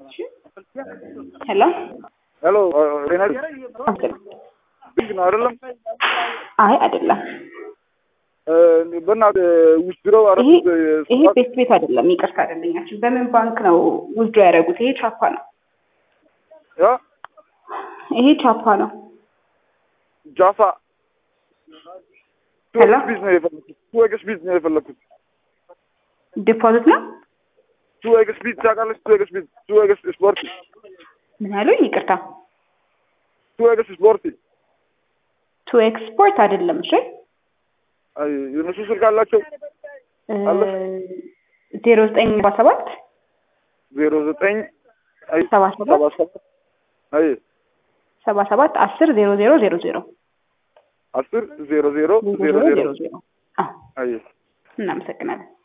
ሄሎ ሄሎ ጤና ቢግ ነው አይደለም? አይ አይደለም። በእናትህ ውስድረው ይሄ ይሄ ቤት ቤት አይደለም። ይቅርታ አይደለኛችን። በምን ባንክ ነው ውዝድሮ ያደረጉት? ይሄ ቻፓ ነው። ያ ይሄ ቻፓ ነው። ጃፋ ሄሎ ቢዝ ነው የፈለኩት። ቱ ኤክስ ቢዝ ነው የፈለኩት። ዲፖዚት ነው። ቱ ኤክስ ቢዝ ታውቃለች? ቱ ኤክስ ቢዝ ቱ ኤክስ ስፖርት ምን ያሉኝ? ይቅርታ ቱ ኤክስ ስፖርት ቱ ኤክስፖርት አይደለም። እሺ አይ የነሱ ስልክ አላቸው አለ? ዜሮ ዘጠኝ ሰባ ሰባት ዜሮ ዘጠኝ አይ ሰባ ሰባት ሰባ ሰባት አይ ሰባ ሰባት አስር ዜሮ ዜሮ ዜሮ ዜሮ አስር ዜሮ ዜሮ ዜሮ ዜሮ ዜሮ ዜሮ ዜሮ። አዎ አይ እናመሰግናለን።